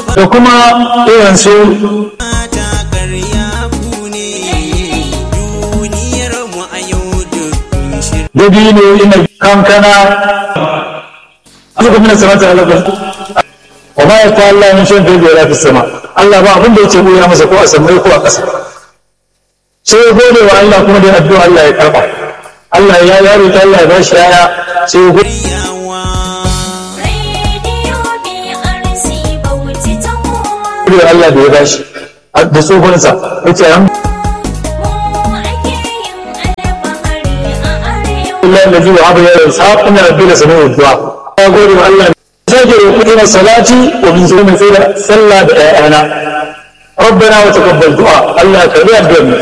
da kuma irin su ta karya ku ne duniyar mu a yau duk shirya dabino ina kankana suka mina samata alaƙar wa ma ya ta Allah min shan fi biyar fi sama Allah ba abin da ya ce ya masa ko a samai ko a ƙasa sai ya gode wa Allah kuma da addu'a Allah ya karɓa Allah ya yaro ta Allah ya ba shi yaya sai ya gode yawa Radio BRC Bauchi ta kowa. wa Allah da ya ba shi da tsohonsa ya ce an Mu ake yin alfahari a arewa. Allah da zuwa abu ya yi sa ina da dole sanin addu'a ya gode wa Allah sake roƙi na salati wa min zuwa mai tsira sallah da ƴaƴana ربنا وتقبل دعاء الله كبير الدنيا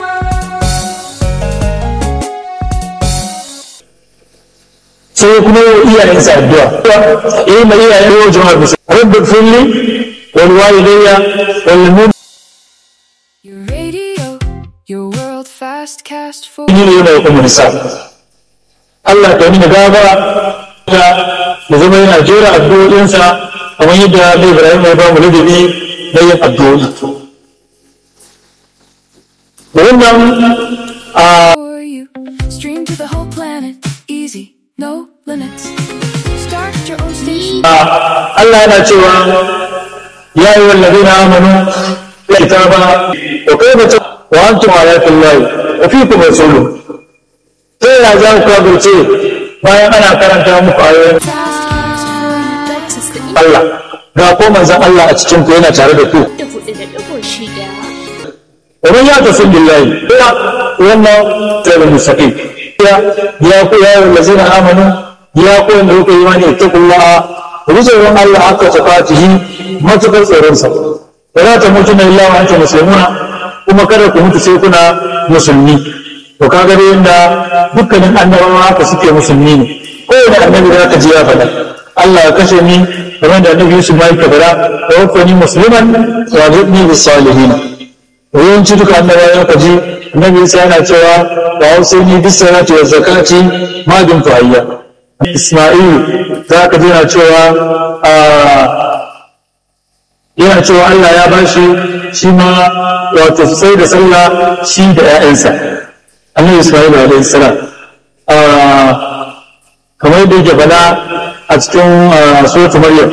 sai kuma yi wa iyayensa addu'a yi ma iyayen yau jama'ar musu rabbi filli wal walidayya wal mu'minin Your radio, your world fast cast for yana da kuma nisa Allah ka yi gaba da da zama yana jera addu'o'insa kamar yadda Nabi Ibrahim ya ba mu ladabi na yin addu'o'i da wannan a for you. Stream to the whole planet, easy, no limits. Start your own station. Allah yana cewa ya yi wallazi na amanu ya kitaba wa kai ba wa antum ayatul lahi wa fikum rasulu sai ya za ku kafirce bayan ana karanta muku ayoyin Allah ga ko manzon Allah a cikin ku yana tare da ku Da hudu da ɗigo shida. ومن يعتصم بالله وما تاب المستقيم يا يا يا الذين امنوا يا قوم لو ايمان اتقوا الله وذكروا الله حق تقاته ما تقل tsoronsa ولا تموتن الا وانتم مسلمون kuma kada ku mutu sai kuna musulmi to kaga dai inda dukkanin annabawa haka suke musulmi ne kowane annabi da ka ji ya faɗa Allah ya kashe ni kamar da annabi Yusuf ma yake faɗa wa wafani musliman wa zidni bis salihin yawanci duka annabawa ya kaji annabi Isa yana cewa wa hausani bis salati wa zakati ma dum hayya Isma'il za ka ji yana cewa yana cewa Allah ya bashi shi ma wato sai da sallah shi da ƴaƴansa annabi Isma'il alaihi salam kamar yadda yake faɗa a cikin suratul Maryam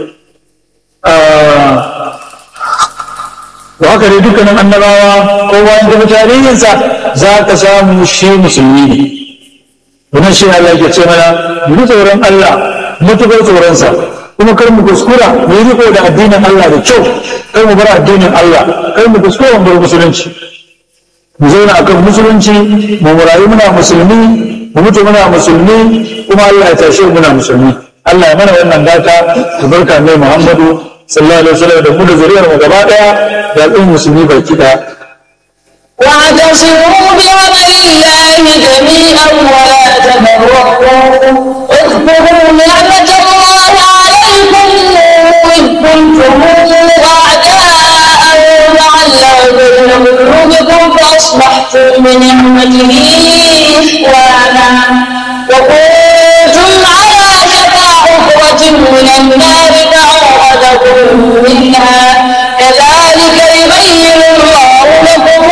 to haka dai dukkanin annabawa kowa in gaba tarihinsa za ka samu shi musulmi ne wannan shi Allah ke ce mana mu tsoron Allah mutukar tsoronsa kuma kar mu kuskura mu yi riko da addinin Allah da kyau kar mu bar addinin Allah kar mu kuskura mu bar musulunci mu zauna akan musulunci mu rayu muna musulmi mu mutu muna musulmi kuma Allah ya tashe muna musulmi Allah ya mana wannan gata da barka mai Muhammadu sallallahu alaihi wasallam da mu da zuriyar mu gaba daya da al'ummar musulmi baki daya واعتصموا بحبل الله جميعا ولا تفرقوا اذكروا نعمة الله عليكم إذ كنتم أعداء فألف بين قلوبكم فأصبحتم بنعمته إخوانا وكنتم على شفا حفرة من النار فأخرجكم منها كذلك يبين الله لكم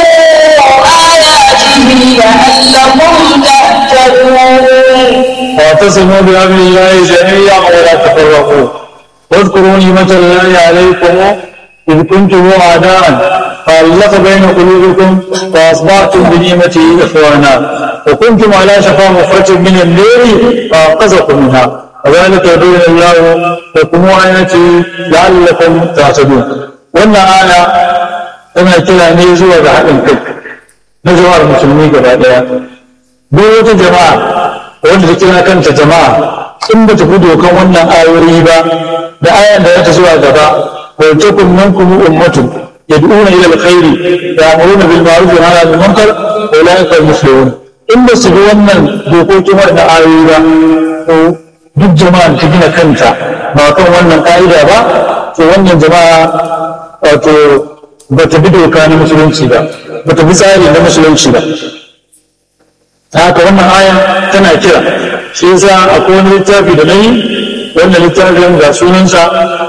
آياته لعلكم تهتدون واعتصموا بأمر الله جميعا ولا تفرقوا واذكروا نعمة الله عليكم إذ كنتم أعداء فألف بين قلوبكم فأصبحتم بنعمته إخوانا وكنتم على شفا مفرة من النار فأنقذكم منها وذلك يبين الله لكم آياته لعلكم تهتدون وأن آية tana kira ne zuwa ga haɗin kai na jama'ar musulmi gaba ɗaya duk wata jama'a wanda ta kira kanta jama'a in ba ta fi dokan wannan ayoyi ba da ayan da ta zuwa gaba wa takum minkum ummatun yad'una ila alkhairi ya'muruna bil ma'ruf wa yanhauna 'anil munkar wa ulaika hum muflihun in ba su bi wannan dokokin wannan ayoyi ba to duk jama'ar ta gina kanta ba kan wannan ka'ida ba to wannan jama'a wato ba ta bi doka na musulunci ba ba ta bi tsari na musulunci ba ta haka wannan aya tana kira shi yasa akwai wani littafi da nayi wannan littafin ga sunansa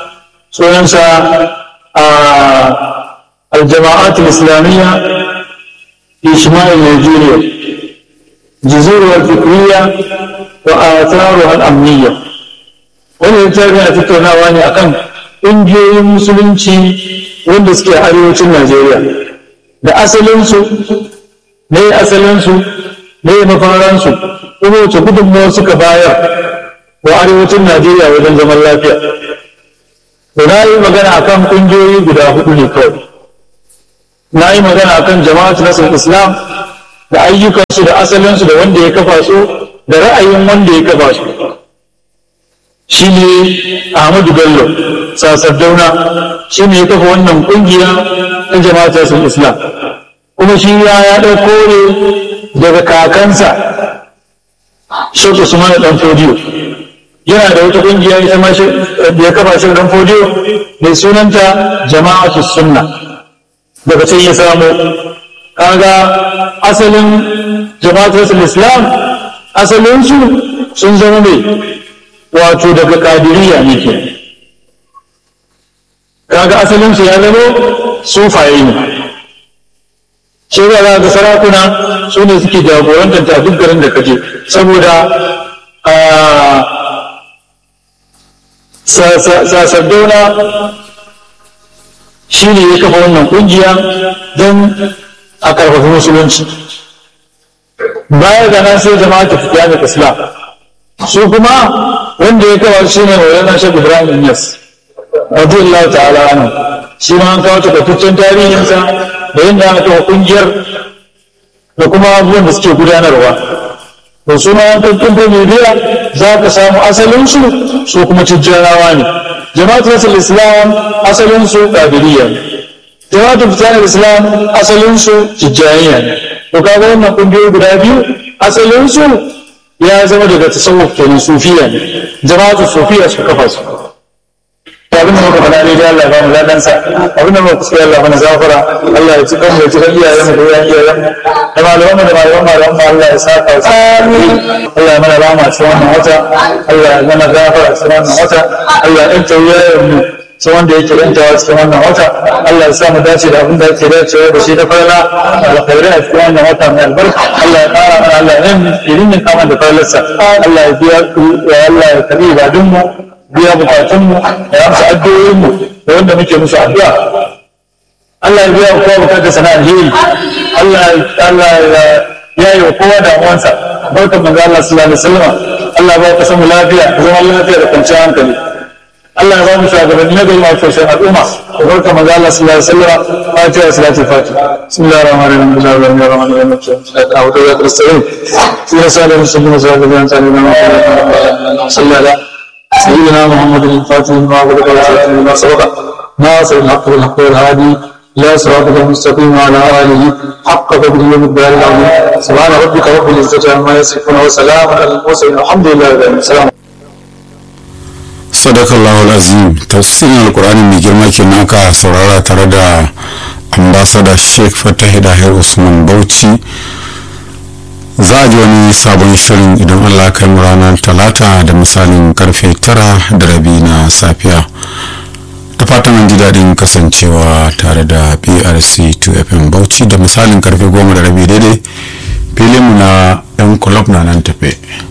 sunansa a aljama'at islamiyya fi shimal Nigeria jizur wal fikriya wa atharu al amniya wannan littafin a tattaunawa ne akan ƙungiyoyin musulunci wanda suke a arewacin Najeriya da asalinsu ne asalinsu ne mafaransu kuma wace gudunmawa suka bayar wa arewacin Najeriya wajen zaman lafiya. To na yi magana akan ƙungiyoyi guda hudu ne kawai. Na yi magana akan jama'atu nasar Islam da ayyukansu da asalinsu da wanda ya kafa su da ra'ayin wanda ya kafa su. Shi ne Ahmadu Bello, Sasardauna, shi ne ya kafa wannan ƙungiya ta jama'atu nasar Islam. Kuma shi ya ya ɗauko ne daga kakansa Sheikh Usman Dan Fodiyo. yana da wata kungiya ita ma da ya kafa shi dan fodiyo mai sunanta jama'atu sunna daga can ya samu kaga asalin jama'atu islam asalin su sun zama mai wato daga kadiriya ne ke kaga asalin su ya zama sufaye ne shi za ga sarakuna su ne suke jagorantar ta duk garin da kaje saboda sasaddauna shi ne ya kafa wannan kungiya don a karfafi musulunci baya ga nan sai jama'a ta fitiya da islam su kuma wanda ya kafa shi ne maulana shek ibrahim yas radiyallahu ta'ala anhu shi ma an kawo takaitaccen tarihinsa da yadda aka kafa kungiyar da kuma abubuwan da suke gudanarwa to su ma yankin bibiya za ka samu asalinsu su kuma tijjanawa ne jama'atul nasar islam asalinsu qadiriyya ne jama'atul fitanar islam asalinsu tijjaniya ne to kaga wannan kungiyoyi guda biyu asalinsu ya zama daga tasawuf kenan sufiya ne jama'atul sufiya su kafa su abin da muka faɗa ne da Allah ba mu ladansa abin da muka kuskure Allah mana zafara Allah ya ci kan mu ya ci kan iyayen mu da iyayen iyayen mu da malaman mu da malaman malaman mu Allah ya saka su amin Allah ya mana rama cikin wannan wata Allah ya mana zafara cikin wannan wata Allah ya ɗanta iyayen mu sai wanda yake yantawa cikin wannan wata Allah ya sa mu dace da abin da yake dacewa da shi da farla alkhairai a cikin wannan wata mai albarka Allah ya ƙara mana Allah ya irin min kama da farlarsa Allah ya biya Allah ya karbi ibadunmu biya bukatunmu da amsa addu'o'inmu da wanda muke musu addu'a Allah ya biya kowa bukatar sana alheri Allah Allah ya yi wa kowa da uwansa barkan manzo Allah sallallahu alaihi wasallam Allah ba ka samu lafiya zaman lafiya da kwanciyar hankali Allah ya ba mu shugabanni na gari masu sosai al'umma da barkan manzo Allah sallallahu alaihi wasallam fatiha salatu fatiha bismillahir rahmanir rahim bismillahir rahmanir rahim a'udhu billahi minash shaitanir rajim sallallahu alaihi wasallam سيدنا محمد الفاتح لما غلق والخاتم لما سبق ناصر الحق بالحق والهادي لا صراطك المستقيم وعلى اله حق قدره ومقداره العظيم سبحان ربك رب العزه عما يصفون وسلام على المرسلين الحمد لله رب العالمين السلام sadakallahu azim tafsirin alkur'ani mai girma kenan aka saurara tare da ambasada sheikh fatahi dahir usman bauchi za a ji wani sabon shirin idan allah kai mu ranar talata da misalin karfe tara da rabi na safiya da fatan an ji daɗin kasancewa tare da brc 2fm bauchi da misalin karfe goma da rabi daidai filinmu na yan kulob na nan tafe